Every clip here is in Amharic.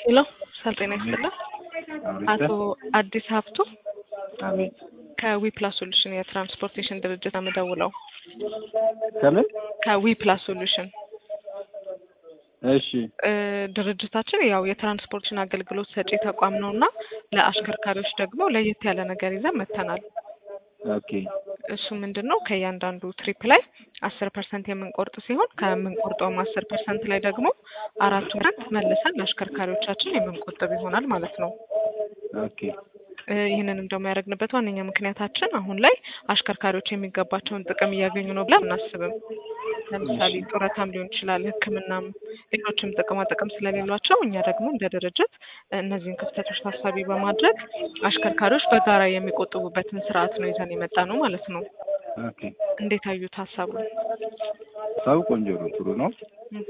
ሄሎ ሰላም ጤና ይስጥልን። አቶ አዲስ ሀብቱ አቤት። ከዊፕላስ ሶሉሽን የትራንስፖርቴሽን ድርጅት አምደውለው ከምን? ከዊፕላስ ሶሉሽን እሺ እ ድርጅታችን ያው የትራንስፖርቴሽን አገልግሎት ሰጪ ተቋም ነው እና ለአሽከርካሪዎች ደግሞ ለየት ያለ ነገር ይዘን መጥተናል። ኦኬ እሱ ምንድን ነው ከእያንዳንዱ ትሪፕ ላይ አስር ፐርሰንት የምንቆርጥ ሲሆን ከምንቆርጠውም አስር ፐርሰንት ላይ ደግሞ አራት ፐርሰንት መልሰን ለአሽከርካሪዎቻችን የምንቆጥብ ይሆናል ማለት ነው። ኦኬ እ ይህንንም ደግሞ ያደረግንበት ዋነኛ ምክንያታችን አሁን ላይ አሽከርካሪዎች የሚገባቸውን ጥቅም እያገኙ ነው ብለን አናስብም። ለምሳሌ ጡረታም ሊሆን ይችላል፣ ሕክምናም ሌሎችም ጥቅማ ጥቅም ስለሌሏቸው እኛ ደግሞ እንደ ድርጅት እነዚህን ክፍተቶች ታሳቢ በማድረግ አሽከርካሪዎች በጋራ የሚቆጥቡበትን ስርዓት ነው ይዘን የመጣ ነው ማለት ነው። ኦኬ እንዴት አዩት ሀሳቡን? ሰው ቆንጆ ነው፣ ጥሩ ነው። ኦኬ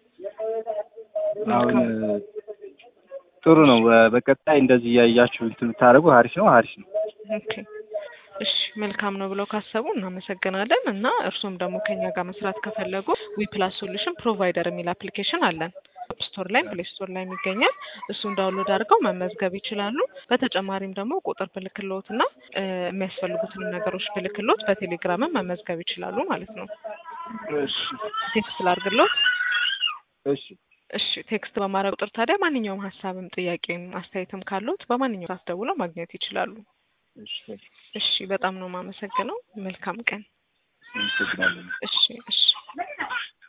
አሁን ጥሩ ነው። በቀጣይ እንደዚህ እያያችሁ እንትን ብታደርጉ አሪፍ ነው፣ አሪፍ ነው። ኦኬ እሺ መልካም ነው ብለው ካሰቡ እናመሰግናለን። እና እርሱም ደግሞ ከኛ ጋር መስራት ከፈለጉ ዊፕላስ ሶሉሽን ፕሮቫይደር የሚል አፕሊኬሽን አለን። አፕ ስቶር ላይም ፕሌይ ስቶር ላይም ይገኛል። እሱን ዳውንሎድ አድርገው መመዝገብ ይችላሉ። በተጨማሪም ደግሞ ቁጥር ብልክሎት እና እ የሚያስፈልጉትንም ነገሮች ብልክሎት በቴሌግራምም መመዝገብ ይችላሉ ማለት ነው። እሺ ቴክስት ላድርግሎት። እሺ እሺ ቴክስት በማድረግ ቁጥር ታዲያ ማንኛውም ሀሳብም ጥያቄም አስተያየትም ካሉት በማንኛውም ሰዓት ደውለው ማግኘት ይችላሉ። እሺ እሺ በጣም ነው የማመሰግነው። መልካም ቀን። አመሰግናለሁ። እሺ እሺ